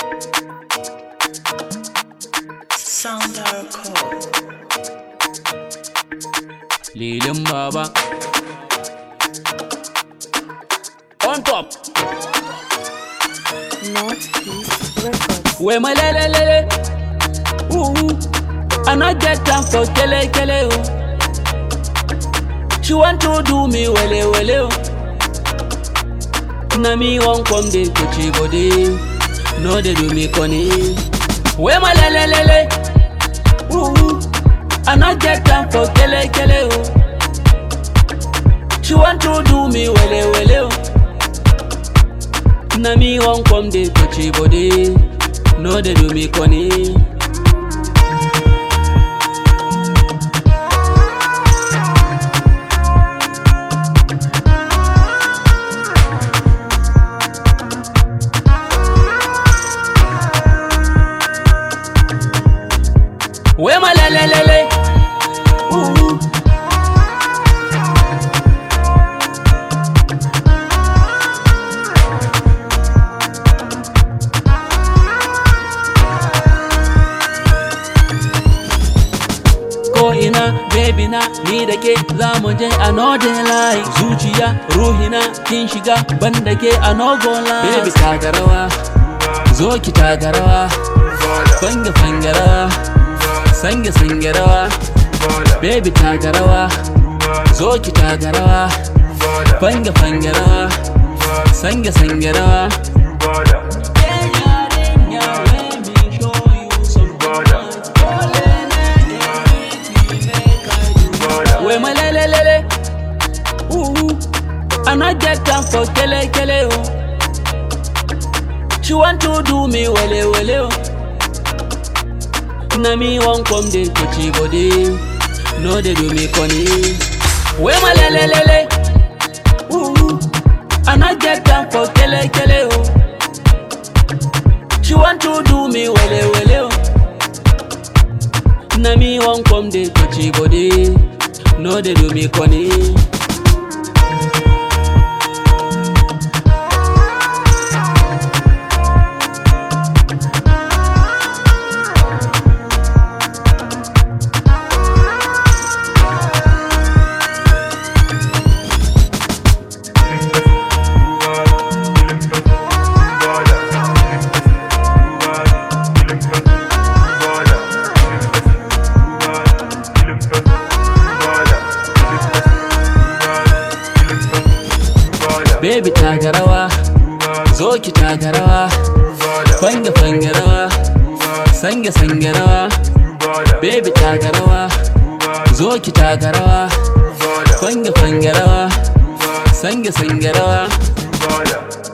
Sound our call. Lilin Baba. On top. Northeast Records. We my lele lele. Ooh. I not get time for kele kele oh. She want to do me wele wele oh. Na me won't come dey kochi body. No dey do me funny. We my lele lele. Ooh. I not get time for kele kele oh. She want to do me wele wele oh. Na me wan come dey touchy body, no dey do me funny. Wey ma lele lele, ooh. ko ina baby na ni da ke za mu je a northern line zuciya ruhina kin shiga ban da ke a nogo line baby taka rawa zo ki taka rawa fanga fanga rawa sange sange rawa baby taka rawa zo ki taka rawa fanga fanga rawa sange sange rawa We my lele lele, ooh, I not get time for kele kele oh. She want to do me wele wele oh. Na me won't come dey touchy body, no dey do me funny. We my lele lele, ooh, I not get time for kele kele oh. She want to do me wele wele oh. Na me wan come dey touchy body, no dey do me funny. Baby taka rawa, zo ki taka rawa, fanga fanga rawa, sange sange rawa. Baby taka rawa, zo ki taka rawa, fanga fanga rawa, sange sange rawa.